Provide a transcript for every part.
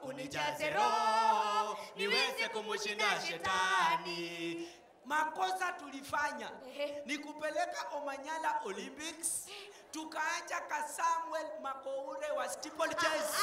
unijaze roho niweze kumshinda shetani. Makosa tulifanya Ehe. ni kupeleka Omanyala Olympics, tukaacha ka Samuel Makoure wa steeplechase.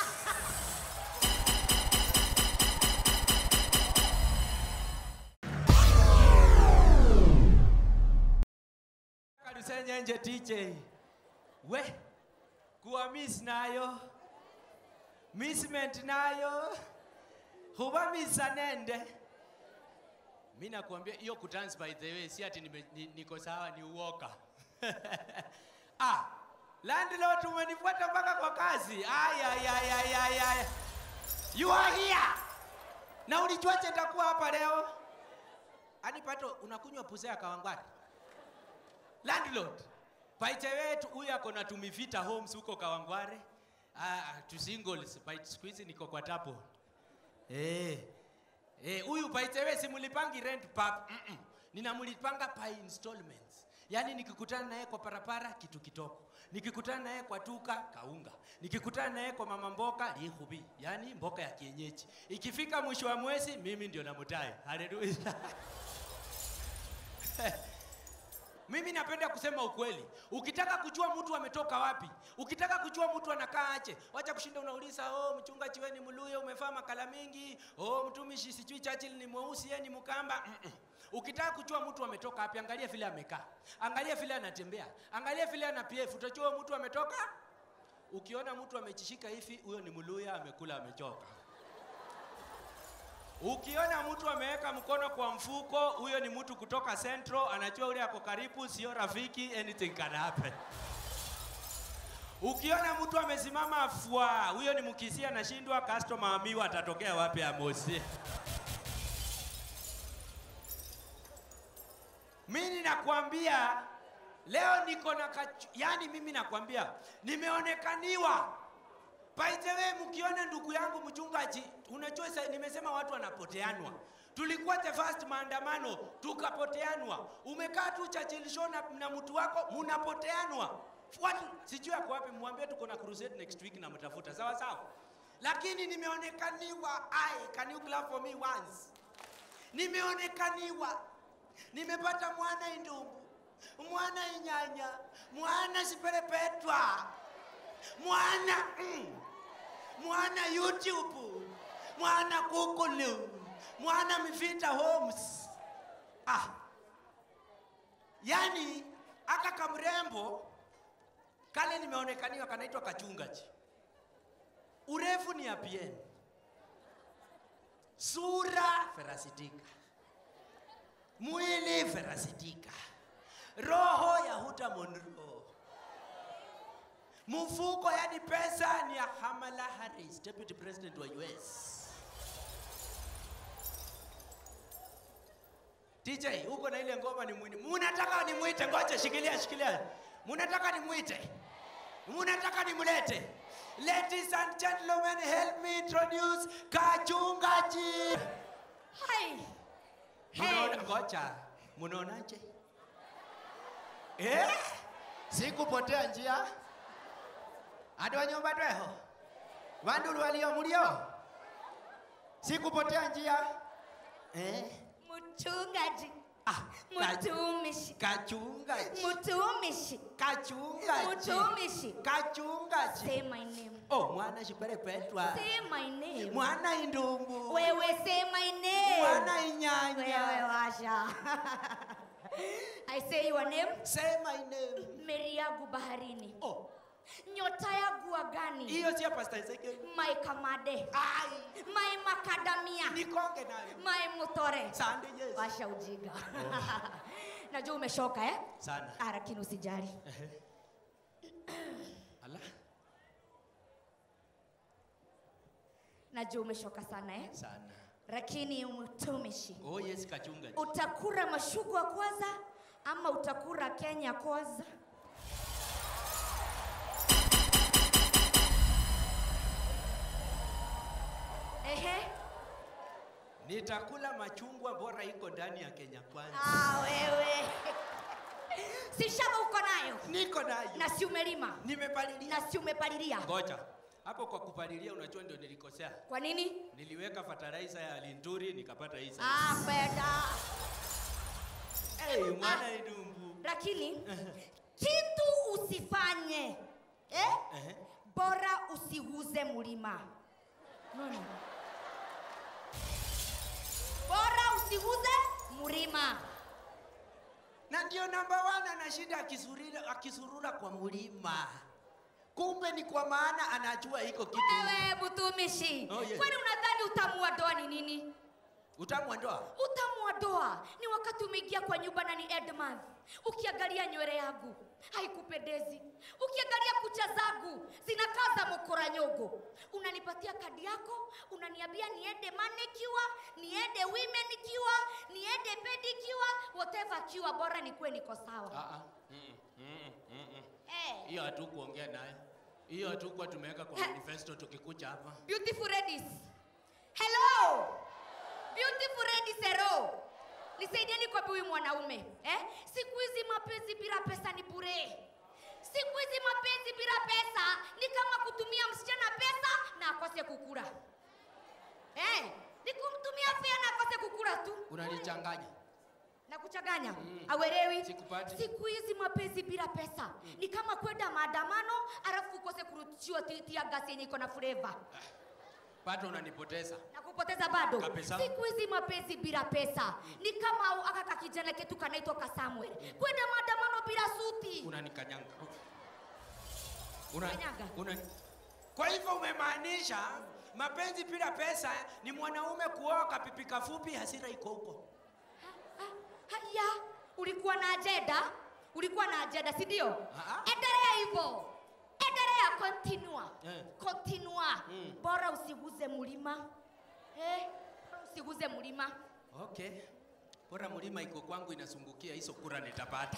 Kadusenye nje TJ. We kuwa miss nayo missment nayo huba misa nende mi nakuambia hiyo kudance by the way si ati nime- ni- niko sawa ni uoka ah, landlord umenifuata mpaka kwa kazi ay, ay, ay, ay, ay, ay. you are here na ulijuaje nitakuwa hapa leo ani pato unakunywa pusa ya kawangwari landlord paite wetu huyu ako na tumivita homes huko kawangware ah, tu singles Paite- siku hizi niko kwa tapo eh eh huyu paite we simulipangi rent pap mm -mm. ninamulipanga by installments yaani nikikutana naye kwa parapara kitu kitoko nikikutana naye kwa tuka kaunga nikikutana naye kwa mama mboka lihubi yaani mboka ya kienyeji ikifika mwisho wa mwezi mimi ndio namutaye haleluya mimi napenda kusema ukweli. Ukitaka kujua mtu ametoka wapi, ukitaka kujua mtu anakaa aje, wacha kushinda unauliza oh, mchungaji wewe ni Mluya, umevaa makala mingi, oh, mtumishi sijui Churchill ni mweusi, yeye ni Mkamba. Mm -mm. Ukitaka kujua mtu ametoka wapi, angalia vile amekaa, angalia vile anatembea, angalia vile ana PF, utajua mtu ametoka. Ukiona mtu amechishika hivi, huyo ni Mluya, amekula, amechoka. Ukiona mtu ameweka mkono kwa mfuko, huyo ni mtu kutoka Central, anajua ule ako karibu, sio rafiki, anything can happen. Ukiona mtu amesimama fwa, huyo ni mkisia, anashindwa customer amiwa atatokea wapi amosi. Mimi nakwambia leo niko na kachu, yani mimi nakwambia nimeonekaniwa By the way, mkiona ndugu yangu mchungaji, unajua sasa nimesema watu wanapoteanwa. Tulikuwa the first maandamano tukapoteanwa. Umekaa tu Churchill show na, na mtu wako mnapoteanwa. Watu sijui ako wapi, mwambie tuko na crusade next week na mtafuta. Sawa sawa. Lakini nimeonekaniwa. Ai, can you clap for me once? Nimeonekaniwa. Nimepata mwana indumbu, mwana inyanya, mwana siperepetwa mwana mm, mwana youtube mwana google mwana mivita homes ah. yani aka kamrembo kale nimeonekaniwa kanaitwa kachungaji urefu ni apien sura ferasitika mwili ferasitika roho ya huta monro mfuko yani pesa ni ya Kamala Harris, deputy president wa US. DJ, huko na ile ngoma ni mwini. Munataka nimwite, ngoja shikilia shikilia. Munataka nimwite. Munataka nimlete. Ladies and gentlemen, help me introduce Kachungaji. Hai. Munaona Hey. ngoja. Munaonaje? Eh? Sikupotea njia. Adi wa nyumba tweho. Vandulu walio mulio. Sikupotea njia. Eh? Mchungaji. Ah, ka- Mtumishi. kachungaji. Mtumishi. Kachungaji. Mtumishi. Kachungaji. Say my name. Oh, mwana shipere petwa. Say my name. Mwana indumbu. Wewe say my name. Mwana Wewe inyanya. washa. I say your name. Say my name. Meri yangu baharini. Oh, Nyota yangu angani. hiyo sio Pastor Ezekiel. My kamade. Ai, My macadamia. nikonge nayo. My mutore. Sande yes. Washa ujinga. Najua umeshoka eh? Sana. Ah, lakini usijali. Ala. Najua umeshoka sana eh? Sana. Lakini mtumishi. Oh yes, kachungaji. Utakura mashugwa kwanza ama utakura Kenya kwanza? Ehe. Nitakula machungwa bora iko ndani ya Kenya kwanza. Ah, wewe. Si shamba uko nayo Niko nayo. na si umelima Nimepalilia. na si umepalilia. Ngoja. hapo kwa kupalilia unajua ndio nilikosea Kwa nini? niliweka fertilizer ya linturi nikapata hii size. Ah, beda. hey, mwana idumbu Lakini kitu usifanye eh? Ehe. Bora usiguze mlima. Unaona? Bora usiguze mlima. na ndio namba one anashinda akisurura, akisurura kwa mlima kumbe ni kwa maana anajua iko kitu Wewe mtumishi, Oh, yes. kwani unadhani utamu wa ndoa ni nini? utamu wa ndoa Utamu wa ndoa ni wakati umeingia kwa nyumba na ni end month, ukiangalia nywele yangu haikupendezi, ukiangalia kucha zangu zinakaa za mokora nyogo, unanipatia kadi yako, unaniambia niende manicure, niende women kiwa, niende pedicure, whatever kiwa, bora nikuwe niko sawa. Ah, ah. Mm, mm, mm, mm. Eh, hiyo hatukuongea naye hiyo hatukuwa tumeweka kwa manifesto tukikucha hapa beautiful ladies, hello beautiful ladies, hello nisaidieni kwa huyu mwanaume eh? Siku hizi mapenzi bila pesa ni bure. Siku hizi mapenzi bila pesa ni kama kutumia msichana pesa na akose kukula eh? Ni kumtumia fea na akose kukula tu unanichanganya na kuchanganya Mm. awelewi. Sikupati. Siku hizi mapenzi bila pesa ni kama kwenda maandamano alafu ukose kurudishiwa ti- tia gasi yenye iko na flavor pato unanipoteza na kupoteza bado. Kabisa. Siku hizi mapenzi bila pesa ni kama au- aka ka kijana ketu kanaitwa ka Samuel kwenda maandamano bila suti. unanikanyanga una, Kanyaga. una, kwa hivyo umemaanisha mapenzi bila pesa ni mwanaume kuoa kapipi kafupi hasira iko huko Ha- Haya, ulikuwa na ajenda, ulikuwa na ajenda, si ndio? Ah. Endelea hivyo, endelea, continua, Eh. continua. Mm. Bora usiguze mlima eh, bora usiguze mlima. okay bora mlima iko kwangu inasungukia hizo kura nitapata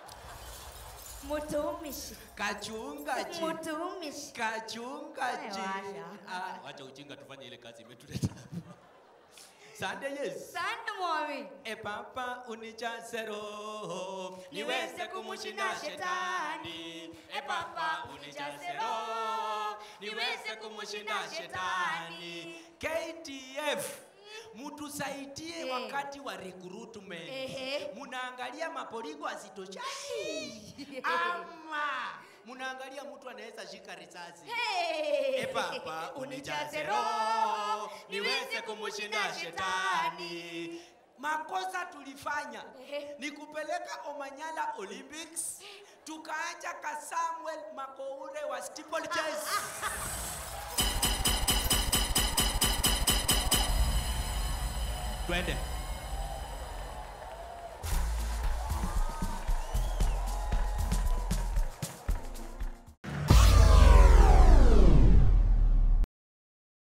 Mtumishi, kachungaji mtumishi. kachungaji Wewe washa. ah, wacha ujinga tufanye ile kazi imetuleta hapa. sande yes Sana mwami. E Papa unijaze roho Niweze kumshinda shetani. E Papa unijaze roho niweze kumshinda shetani. KTF mutusaidie Eh. wakati wa recruitment. Ehe. Munaangalia mapoligo asitoshai ama munaangalia mtu anaweza shika risasi. Hey. E Baba unijaze roho niweze kumshinda shetani. Makosa tulifanya Ehe. ni kupeleka Omanyala Olympics tukaacha ka Samuel Makoure wa steeplechase. Twende.